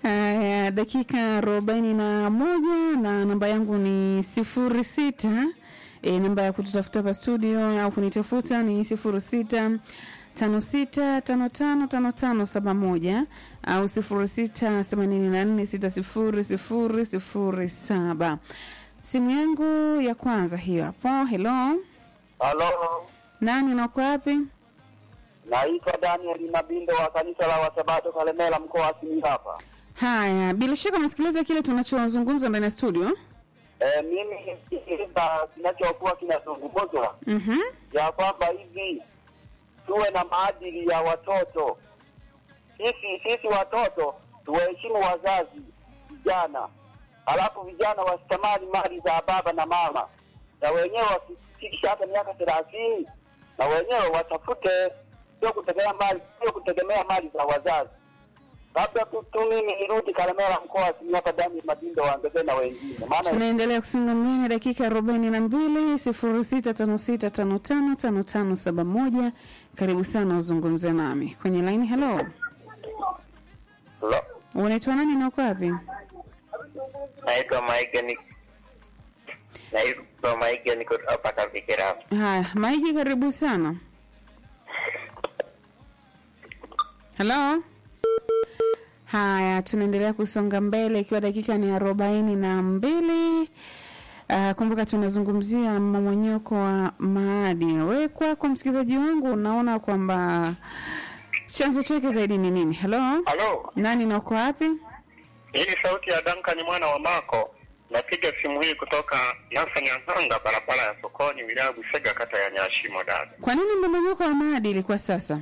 Haya, dakika arobaini na moja na namba yangu ni sifuri sita. E, namba ya kututafuta hapa studio au kunitafuta ni sifuri sita tano sita tano tano tano tano saba moja au sifuri sita themanini na nne sita sifuri sifuri sifuri saba. Simu yangu ya kwanza hiyo hapo. Hello, Halo, nani nako wapi? naitwa Daniel Mabindo wa kanisa la Wasabato Kalemela, mkoa wa Simiyu hapa. Haya, bila shaka unasikiliza kile tunachozungumza ndani ya studio. E, mimi nisikiliza kinachokuwa kinazungumzwa Mhm. ya kwamba hivi tuwe na maadili ya watoto. Sisi sisi watoto tuwaheshimu wazazi vijana, halafu vijana wasitamani mali za baba na mama, na wenyewe wakifikisha hata miaka thelathini na wenyewe watafute, sio kutegemea mali, sio kutegemea mali za wazazi. Labda tu tu mimi nirudi Kalemera, mkoa wa Simiyu hapa, Dani Mabindo waongezee na wengine, maana tunaendelea kusonga mbele dakika arobaini na mbili sifuri sita tano sita tano tano tano tano saba moja karibu sana uzungumze nami kwenye laini helo Lo, unaitwa nani na uko wapi naitwa Maige ni naitwa Maige niko hapa Kafikira. haya maiji karibu sana helo haya tunaendelea kusonga mbele ikiwa dakika ni arobaini na mbili Uh, kumbuka tunazungumzia mmomonyoko wa maadili. Wewe kwako msikilizaji wangu unaona kwamba chanzo chake zaidi ni nini? Halo, Halo, nani na uko wapi? hii ni sauti ya Duncan mwana wa Mako. Napiga simu hii kutoka Nyasa Nyang'anga, barabara ya sokoni, wilaya ya Busega, kata ya Nyashimo. Dada, Kwa nini mmomonyoko wa maadili kwa sasa?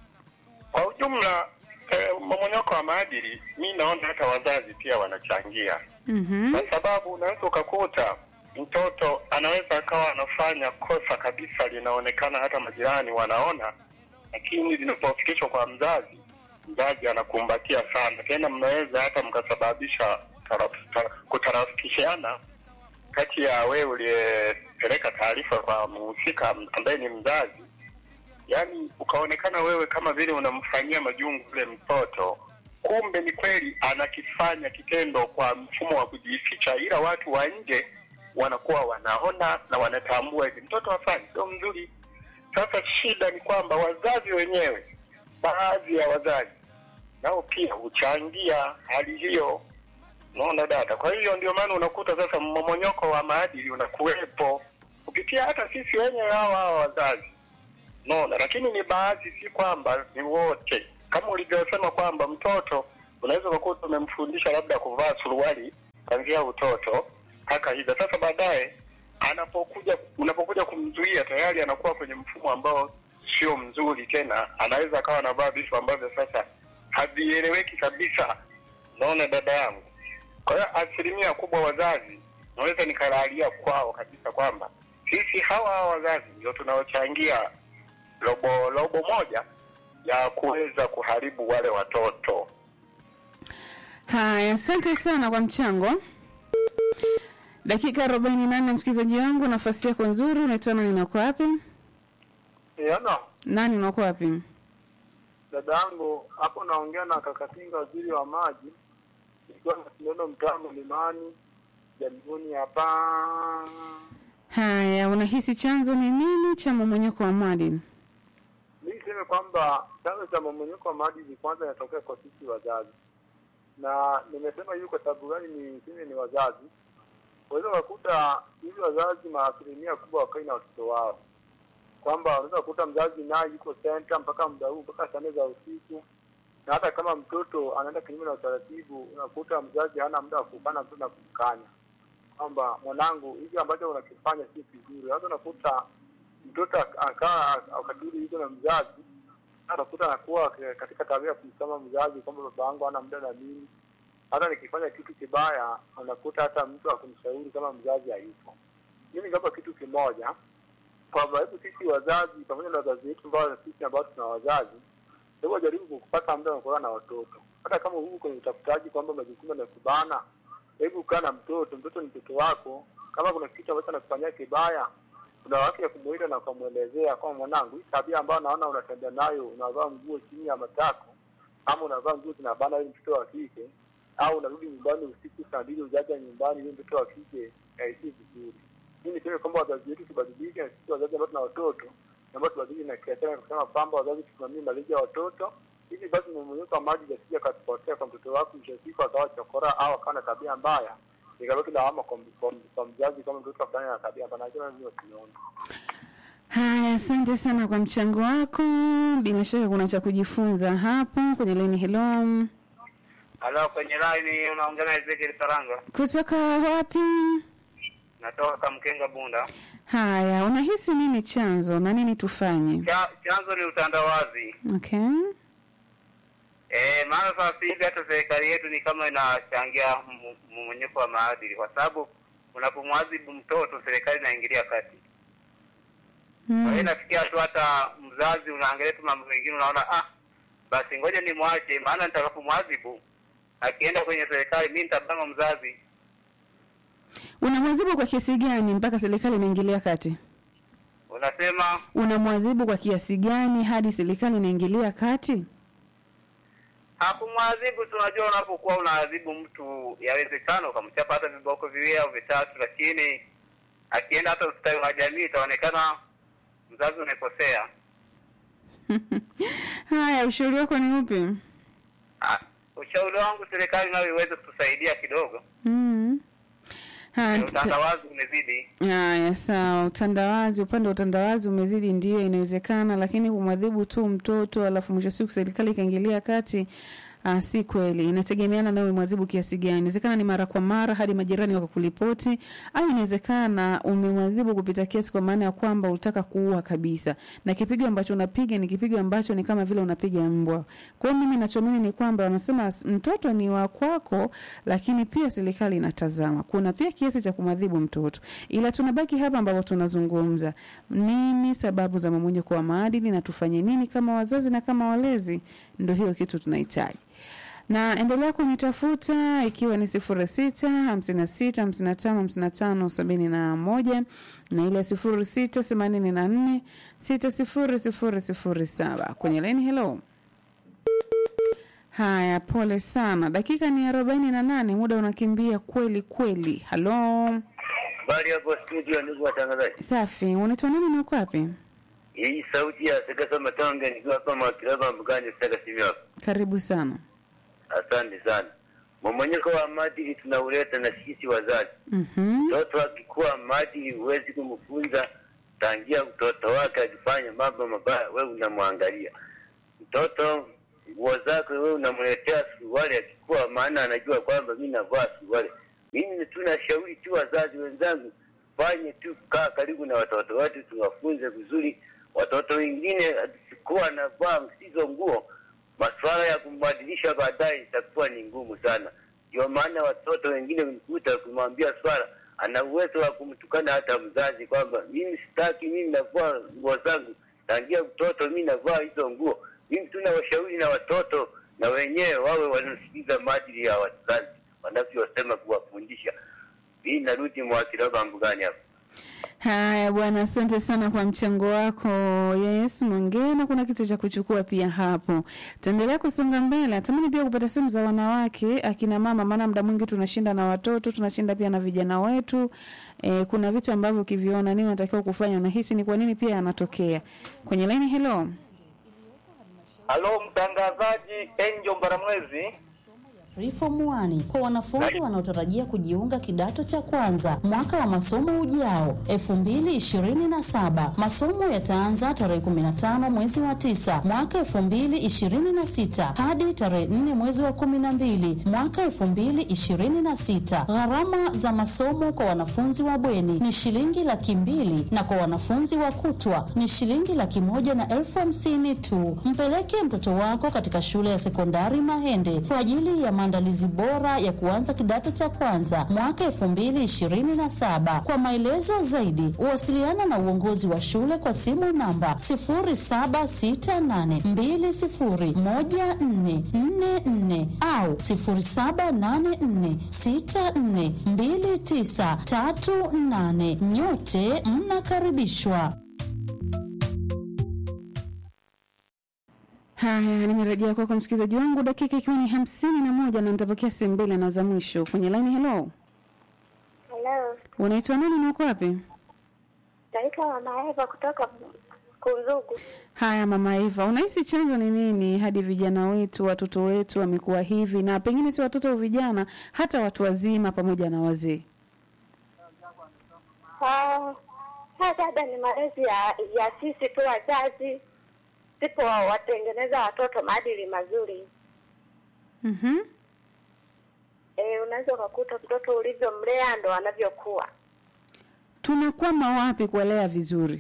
kwa ujumla eh, mmomonyoko wa maadili, mi naona hata wazazi pia wanachangia, Mhm. kwa sababu unaweza ukakuta mtoto anaweza akawa anafanya kosa kabisa, linaonekana hata majirani wanaona, lakini linapofikishwa kwa mzazi, mzazi anakumbatia sana, tena mnaweza hata mkasababisha taraf- ta- kutarafikishiana kati ya wewe uliyepeleka taarifa kwa mhusika ambaye ni mzazi, yaani ukaonekana wewe kama vile unamfanyia majungu yule mtoto, kumbe ni kweli anakifanya kitendo kwa mfumo wa kujificha, ila watu wa nje wanakuwa wanaona na wanatambua hivi mtoto afanye sio mzuri. Sasa shida ni kwamba wazazi wenyewe, baadhi ya wazazi nao pia huchangia hali hiyo, unaona dada. Kwa hiyo ndio maana unakuta sasa mmomonyoko wa maadili unakuwepo kupitia hata sisi wenyewe hawa hawa wazazi unaona, lakini ni baadhi, si kwamba ni wote. Kama ulivyosema kwamba mtoto unaweza ukakuta umemfundisha labda kuvaa suruali kuanzia utoto mpaka hivyo, sasa baadaye anapokuja unapokuja kumzuia tayari anakuwa kwenye mfumo ambao sio mzuri tena, anaweza akawa anavaa vitu ambavyo sasa havieleweki kabisa. Unaona dada yangu, kwa hiyo asilimia kubwa wazazi naweza nikalalia kwao kabisa kwamba sisi hawa hawa wazazi ndio tunaochangia robo robo moja ya kuweza kuharibu wale watoto. Haya, asante sana kwa mchango. Dakika arobaini na nne msikilizaji wangu, nafasi yako nzuri. Unaitwa nani na uko wapi? Yana Nani na uko wapi? dada yangu hapo, naongea na Kakatinga, waziri wa maji, ikiwa na sindano mtaa Mlimani Jamhuri hapa. Haya, unahisi chanzo ni nini cha mmomonyoko wa maadili? Mi niseme kwamba chanzo cha mmomonyoko wa maadili kwanza inatokea kwa sisi wazazi, na nimesema hivi kwa sababu gani? Niseme ni wazazi, unaweza ukakuta hivi wazazi maasilimia kubwa wakai na watoto wao, kwamba unaweza kukuta mzazi naye yuko senta mpaka muda huu mpaka saa nne za usiku, na hata kama mtoto anaenda kinyume na utaratibu, unakuta mzazi hana muda wa kukana mtoto na kumkanya kwamba mwanangu, hivi ambacho unakifanya si kizuri. Hata unakuta mtoto ak- akaa wakati ule yuko na mzazi, anakuta anakuwa ke- katika tabia ya kumsema mzazi kwamba baba yangu hana muda na mimi. Hata nikifanya kitu kibaya, unakuta hata mtu akumshauri kama mzazi hayupo. Mimi ngapa kitu kimoja kwamba hebu sisi wazazi pamoja na wazazi wetu ambao sisi ambao tuna wazazi, hebu wajaribu kupata muda wa kukaa na watoto, hata kama huko kwenye utafutaji kwamba majukumu yanakubana, hebu kaa na mtoto. Mtoto ni mtoto wako. Kama kuna kitu ambacho anakufanyia kibaya, kuna haki ya kumuita na ukamwelezea kwamba mwanangu, hii tabia ambayo naona unatembea nayo, unavaa nguo chini ya matako ama unavaa nguo zinabana, ili mtoto wa kike, au unarudi nyumbani usiku saa mbili ujaja nyumbani ili mtoto wa kike aishi vizuri. Mimi niseme kwamba wazazi wetu tubadilike, na sisi wazazi ambao tuna watoto ambao tubadilike na kiachana na kusema kwamba wazazi tusimamie malezi ya watoto ili basi mmomonyoko wa maadili asije akatupotea kwa mtoto wako, mwisho wa siku akawa chokora au akawa na tabia mbaya, ikabaki lawama kwa kwa- kwa mzazi kama mtoto afanya na tabia mbaya. Nasema mimi simeona. Haya, asante sana kwa mchango wako. Bila shaka kuna cha kujifunza hapo kwenye laini. Hello, Halo, kwenye line unaongea na Ezekiel Karanga, kutoka wapi? natoka Kamkenga Bunda. Haya, unahisi nini chanzo na nini tufanye? Cha, chanzo ni utandawazi. Okay. Eh, maana sasa hivi hata serikali yetu ni kama inachangia m- mmomonyoko wa maadili, kwa sababu unapomwadhibu mtoto serikali inaingilia kati. Kwa hiyo Mm. inafikia tu hata mzazi unaangalia tu mambo mengine, unaona ah, basi ngoja nimwache, maana nitakapomwadhibu akienda kwenye serikali mimi nitabama mzazi. Unamwadhibu kwa kiasi gani mpaka serikali inaingilia kati? Unasema Unamwadhibu kwa kiasi gani hadi serikali inaingilia kati? hakumwadhibu. Tunajua unapokuwa unaadhibu mtu, yawezekana ukamchapa hata viboko viwili au vitatu, lakini akienda hata ustawi wa jamii itaonekana mzazi umekosea. Haya, ushauri wako ni upi? Ah, Ushauri wangu serikali nayo iweze kutusaidia kidogo. Mm. Haya, tuta- Utandawazi umezidi. Haya, sawa. Utandawazi, upande wa utandawazi umezidi, ndio inawezekana, lakini kumwadhibu tu mtoto alafu mwisho wa siku serikali ikaingilia kati Uh, si kweli, inategemeana nawe mwadhibu kiasi gani. Inawezekana ni mara kwa mara hadi majirani wakakulipoti, au inawezekana umemwadhibu kupita kiasi, kwa maana ya kwamba ulitaka kuua kabisa, na kipigo ambacho unapiga ni kipigo ambacho ni kama vile unapiga mbwa. Kwa hiyo mimi nachoamini ni kwamba wanasema s- mtoto ni wa kwako, lakini pia serikali inatazama. Kuna pia kiasi cha kumwadhibu mtoto, ila tunabaki hapa ambapo tunazungumza nini sababu za mmomonyoko wa maadili na tufanye nini kama wazazi na kama walezi. Ndio hiyo kitu tunahitaji na endelea kunitafuta ikiwa ni sifuri sita hamsini na sita hamsini na tano hamsini na tano sabini na moja na ile sifuri sita themanini na nne sita sifuri sifuri sifuri saba kwenye laini. Hello, haya, pole sana, dakika ni arobaini na nane muda unakimbia kweli kweli. Halo, Habari hapo studio, ndugu watangazaji. safi, unaitwa nani na uko wapi? Hii sauti ya Sekesa Matonge nikiwa hapa Mwakilaba Mbugani Sitaka simu hapa. Karibu sana. Asante sana. Mmomonyoko wa maadili tunauleta na sisi wazazi. Mhm. Mtoto akikuwa maadili huwezi kumfunza tangia utoto wake, akifanya mambo mabaya wewe unamwangalia. Mtoto nguo zake wewe unamletea suruali akikuwa, maana anajua kwamba mimi navaa suruali. Mimi tunashauri tu wazazi wenzangu, fanye tu kaa karibu na watoto wetu, tuwafunze vizuri. Watoto wengine akikuwa anavaa msizo nguo, masuala ya kumbadilisha baadaye itakuwa ni ngumu sana. Ndio maana watoto wengine mkuta kumwambia swala, ana uwezo wa kumtukana hata mzazi kwamba mimi sitaki, mimi navaa nguo zangu tangia mtoto, mimi navaa hizo nguo. Mimi tuna washauri na watoto na wenyewe wawe wanasikiliza maadili ya wazazi wanavyosema kuwafundisha. Hii narudi Mwakilaba Mbugani hapa. Haya bwana, asante sana kwa mchango wako. Yes, mwingine kuna kitu cha kuchukua pia hapo. Tuendelea kusonga mbele. Natamani pia kupata simu za wanawake, akina mama, maana muda mwingi tunashinda na watoto, tunashinda pia na vijana wetu. E, kuna vitu ambavyo ukiviona nini unatakiwa kufanya, unahisi ni kwa nini pia yanatokea. Kwenye line, hello. Halo, mtangazaji Angel Mbaramwezi. Reform 1 kwa wanafunzi wanaotarajia kujiunga kidato cha kwanza mwaka wa masomo ujao 2027. Masomo yataanza tarehe 15 mwezi wa 9 mwaka 2026 hadi tarehe 4 mwezi wa 12 mwaka 2026. Gharama za masomo kwa wanafunzi wa bweni ni shilingi laki mbili na kwa wanafunzi wa kutwa ni shilingi laki moja na elfu hamsini tu. Mpeleke mtoto wako katika shule ya sekondari Mahende kwa ajili ya maandalizi bora ya kuanza kidato cha kwanza mwaka elfu mbili ishirini na saba. Kwa maelezo zaidi, wasiliana na uongozi wa shule kwa simu namba sifuri saba sita nane mbili sifuri moja nne nne nne au sifuri saba nane nne sita nne mbili tisa tatu nane. Nyote mnakaribishwa. Haya, nimerejea kwako msikilizaji wangu, dakika ikiwa ni hamsini na moja na nitapokea simu mbili na za mwisho kwenye laini. Hello, Hello, unaitwa nani na uko wapi? naitwa Mama Eva kutoka Kunzugu. Haya, mama Eva, unahisi chanzo ni nini hadi vijana wetu, watoto wetu wamekuwa hivi, na pengine si watoto au vijana, hata watu wazima pamoja na wazee? Ah, haya dada, ni malezi ya, ya sisi tu wazazi, sipo watengeneza watoto maadili mazuri. Mhm. E, unaweza ukakuta mtoto ulivyomlea ndo anavyokuwa. Tunakwama wapi kuelea vizuri?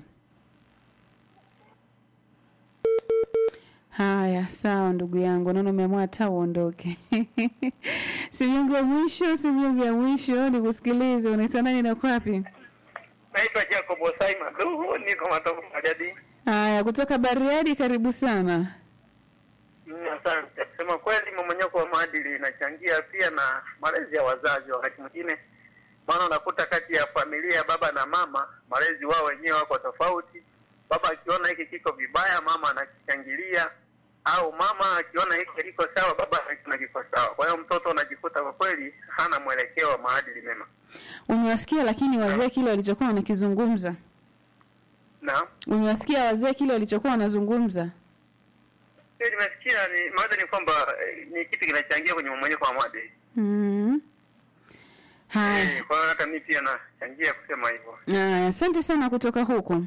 Haya, sawa ndugu yangu, naona umeamua hata uondoke. simu yangu ya mwisho, simu yangu ya mwisho, nikusikilize. Unaitwa nani na uko wapi? Naitwa Jacob Osai Maduhu, niko Matovu Magadi. Haya, kutoka Bariadi, karibu sana. Mm, Asante. Kusema kweli, mmomonyoko wa maadili inachangia pia na malezi ya wazazi. Wakati mwingine, maana unakuta kati ya familia baba na mama, malezi wao wenyewe wako tofauti. Baba akiona hiki kiko vibaya, mama anakichangilia, au mama akiona hiki kiko sawa, baba anakiona kiko sawa. Kwa hiyo mtoto unajikuta kwa kweli hana mwelekeo wa maadili mema. Umewasikia lakini wazee kile walichokuwa wanakizungumza? Naam. Umewasikia wazee kile walichokuwa wanazungumza? Hiyo nimesikia ni maana ni kwamba eh, ni kitu kinachangia kwenye mmomonyoko wa maadili. Mm. Haya. Eh, Kwa hiyo hata mimi pia nachangia kusema hivyo. Haya, asante sana kutoka huko.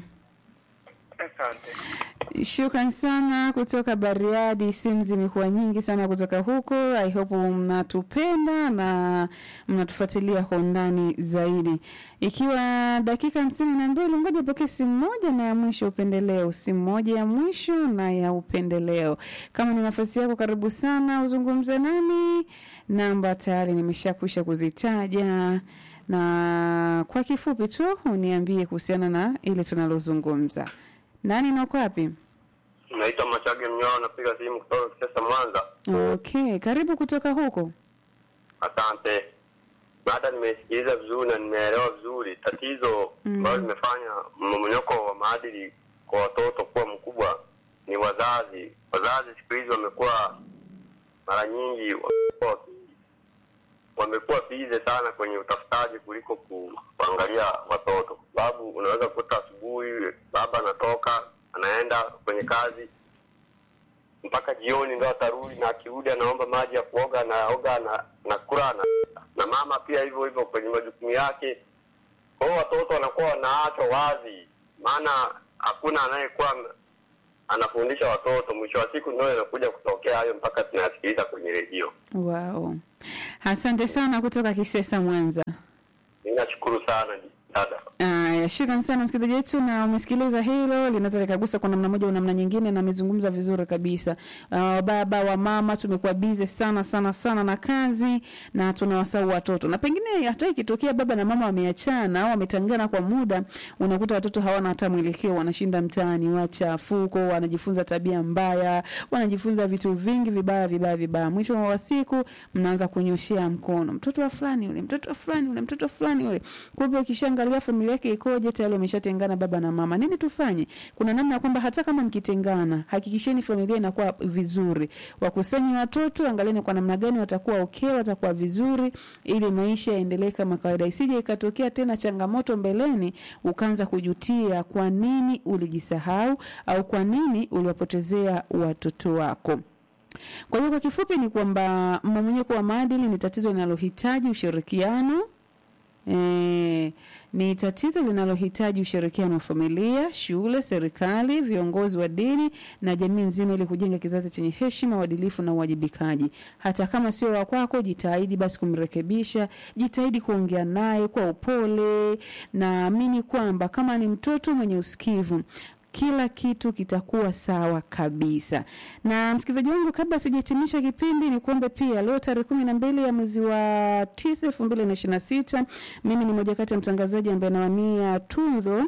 Asante. Shukran sana kutoka Bariadi. Simu zimekuwa nyingi sana kutoka huko. I hope mnatupenda na mnatufuatilia kwa undani zaidi. Ikiwa dakika hamsini na mbili, ngoja pokee simu moja na ya mwisho upendeleo, simu moja ya mwisho na ya upendeleo. Kama ni nafasi yako, karibu sana uzungumze nami. Namba tayari nimeshakwisha kuzitaja na kwa kifupi tu uniambie kuhusiana na ile tunalozungumza. Nani na uko wapi? Naitwa Machage Mnyao, napiga simu kutoka Kisesa, Mwanza. Okay, karibu kutoka huko. Asante. Baada nimesikiliza vizuri na nimeelewa vizuri tatizo ambalo limefanya mmomonyoko wa maadili kwa watoto kuwa mkubwa ni wazazi. Wazazi siku hizi wamekuwa mara nyingi wamekuwa waki- wamekuwa bize sana kwenye utafutaji kuliko ku, kuangalia watoto, kwa sababu unaweza kukuta asubuhi baba anatoka anaenda kwenye kazi mpaka jioni ndo atarudi, na akirudi anaomba maji ya kuoga, anaoga na nakula na, na mama pia hivyo hivyo kwenye majukumu yake. Kwa hiyo watoto wanakuwa wanaachwa wazi, maana hakuna anayekuwa anafundisha watoto. Mwisho wa siku ndio inakuja kutokea hayo mpaka tunayasikiliza kwenye redio. Wow. Asante sana kutoka Kisesa Mwanza. Mimi nashukuru sana dada. Aya, shukran sana msikilizaji wetu, na umesikiliza hilo, linaweza likagusa kwa namna moja au namna nyingine, na amezungumza vizuri kabisa. Uh, baba wa mama tumekuwa bize sana sana sana na kazi na tunawasahau watoto, na pengine hata ikitokea baba na mama wameachana au wametangana kwa muda, unakuta watoto hawana hata mwelekeo, wanashinda mtaani wachafuko, wanajifunza tabia mbaya, wanajifunza vitu vingi vibaya vibaya vibaya. Mwisho wa siku mnaanza kunyoshea mkono, mtoto wa fulani yule, mtoto wa fulani yule, mtoto wa fulani yule. Kumbe ukishaangalia familia yake ikoje, tayari wameshatengana baba na mama. Nini tufanye? Kuna namna ya kwamba hata kama mkitengana, hakikisheni familia inakuwa vizuri, wakusanyi watoto, angalieni kwa namna gani watakuwa okay, watakuwa vizuri, ili maisha yaendelee kama kawaida, isije ikatokea tena changamoto mbeleni ukaanza kujutia kwa nini ulijisahau au kwa nini uliwapotezea watoto wako. Kwa hiyo kwa kifupi ni kwamba mmomonyoko wa maadili ni tatizo linalohitaji ushirikiano E, ni tatizo linalohitaji ushirikiano wa familia, shule, serikali, viongozi wa dini na jamii nzima ili kujenga kizazi chenye heshima, uadilifu na uwajibikaji. Hata kama sio wa kwako, jitahidi basi kumrekebisha, jitahidi kuongea naye kwa upole. Naamini kwamba kama ni mtoto mwenye usikivu kila kitu kitakuwa sawa kabisa. Na msikilizaji wangu, kabla sijahitimisha kipindi, ni kuombe pia, leo tarehe kumi na mbili ya mwezi wa tisa elfu mbili na ishirini na sita mimi ni moja kati ya mtangazaji ambaye anawania tuzo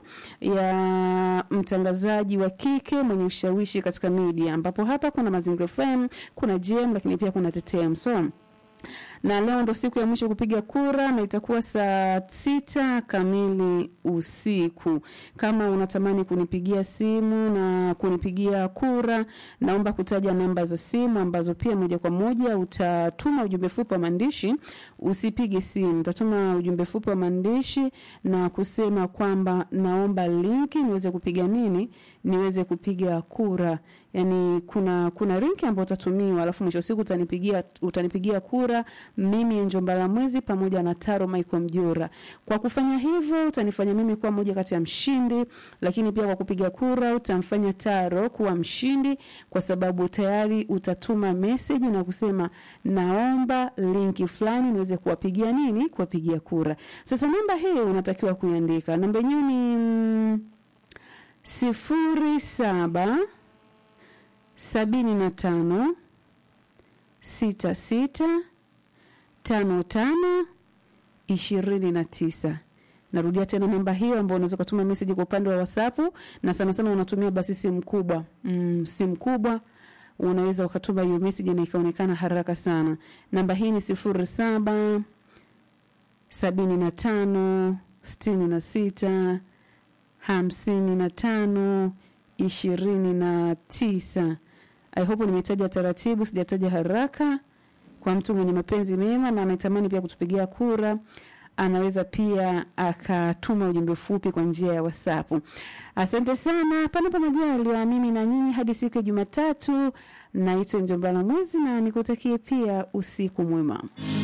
ya mtangazaji wa kike mwenye ushawishi katika media, ambapo hapa kuna Mazingira FM, kuna JM, lakini pia kuna TTM so na leo ndo siku ya mwisho kupiga kura na itakuwa saa sita kamili usiku. Kama unatamani kunipigia simu na kunipigia kura, naomba kutaja namba za simu ambazo pia moja kwa moja utatuma ujumbe fupi wa maandishi. Usipige simu, utatuma ujumbe fupi wa maandishi na kusema kwamba naomba linki niweze kupiga nini, niweze kupiga kura. Yani kuna kuna linki ambayo utatumiwa, alafu mwisho wa siku utanipigia utanipigia kura mimi Njomba la Mwezi pamoja na Taro Michael Mjora. Kwa kufanya hivyo utanifanya mimi kuwa moja kati ya mshindi, lakini pia kwa kupiga kura utamfanya Taro kuwa mshindi, kwa sababu tayari utatuma message na kusema naomba linki fulani niweze kuwapigia nini, kuwapigia kura. Sasa namba hiyo unatakiwa kuiandika. Namba yenyewe ni mm, sifuri saba sabini na tano sita sita tano tano ishirini na tisa. Narudia tena namba hiyo ambayo unaweza kutuma message kwa upande wa WhatsApp na sana sana unatumia basi simu kubwa. Mm, simu kubwa unaweza ukatuma hiyo message na ikaonekana haraka sana. Namba hii ni sifuri saba sabini na tano sitini na sita hamsini na tano ishirini na tisa. I hope nimetaja taratibu, sijataja haraka. Kwa mtu mwenye mapenzi mema na anatamani pia kutupigia kura, anaweza pia akatuma ujumbe fupi kwa njia ya WhatsApp. Asante sana, panapo majaliwa, mimi na nyinyi hadi siku ya Jumatatu. Naitwa Njombala Mwezi na nikutakie pia usiku mwema.